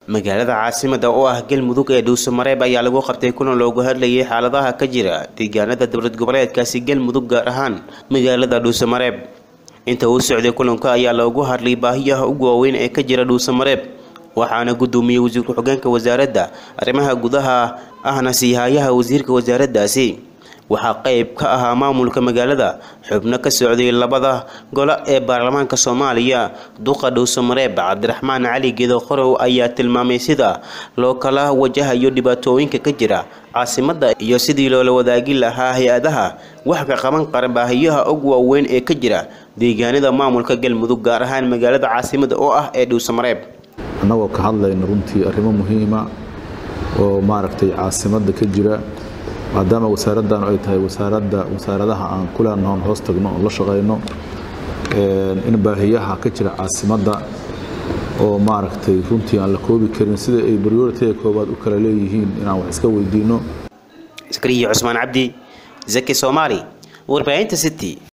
magaalada caasimada oo ah galmudug ee dhuusamareeb ayaa lagu qabtay kulan loogu hadlayay xaaladaha ka jira deegaanada dowlad goboleedkaasi galmudug gaar ahaan magaalada dhuusamareeb inta uu socday kulanka ayaa loogu hadlay baahiyaha ugu waaweyn ee ka jira dhuusamareeb waxaana gudoomiyey wasiir ku-xigeenka wasaaradda arrimaha gudaha ahna siihayaha wasiirka wasaaraddaasi waxaa qeyb ka ahaa maamulka magaalada xubno ka socday labada gole ee baarlamaanka soomaaliya duqa dhuusamareeb cabdiraxmaan cali gedo qorow ayaa tilmaamay sida loo kala wajahayo dhibaatooyinka ka jira caasimada iyo sidii loola wadaagi lahaa hay-adaha wax ka qaban qara baahiyaha ugu waaweyn ee ka jira deegaanada maamulka galmudug gaar ahaan magaalada caasimada oo ah ee dhuusamareeb annagoo ka hadlayna runtii arrimo muhiima oo maaragtay caasimada ka jira maadaama wasaaraddan ay tahay wasaaradda wasaaradaha aan kulanoon hoos tagno oon la shaqayno in baahiyaha ka jira caasimadda oo maaragtay runtii aan la koobi karin sida ay prioritiga koowaad u kala leeyihiin inaan wax iska weydiino iskariya cusmaan cabdi zaki soomaali warbaahinta city